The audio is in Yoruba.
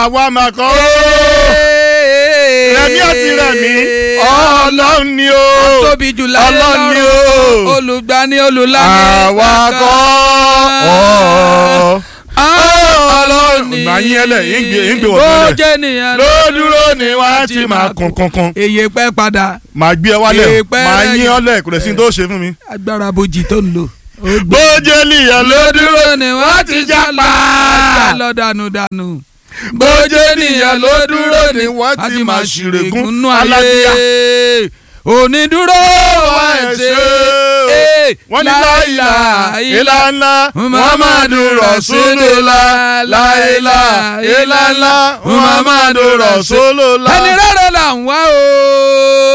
àwa máa kọ́ rẹ̀mí àti rẹ̀mí ọlọ́run ni o tóbi jù láyé ọlọ́run ni lọ́run o olùgbani olùlànà àwa kọ́ ọ́ ọlọ́run ni Màá yín ẹlẹ̀, yín gbé- yín gbé wọ̀ bó sílẹ̀. jẹ́ nìyẹn ló dúró ni wá ti máa kún kún kún èyí pẹ́ padà màá gbé ẹ wálẹ̀ Èèpẹ̀ màá rẹ̀ yín yẹn. ọlẹ̀ kò lè sí ní tó ṣe fún mi. agbára bojì tó ń lò. ó gbé. bójé lìyàn ló dúró ni wọ́n ti jápa lọ dànù dànù. bójú nìyẹn ló dúró ni wọ́n ti máa ṣìrègùn nú alábíà. ayé. onídúró wá ẹ̀ ṣe é wọ́n ní láìla ìlànà muhammadu rasulullah láìla ìlànà muhammadu rasulullah. ẹni rẹ̀ rẹ̀ là ń wá o.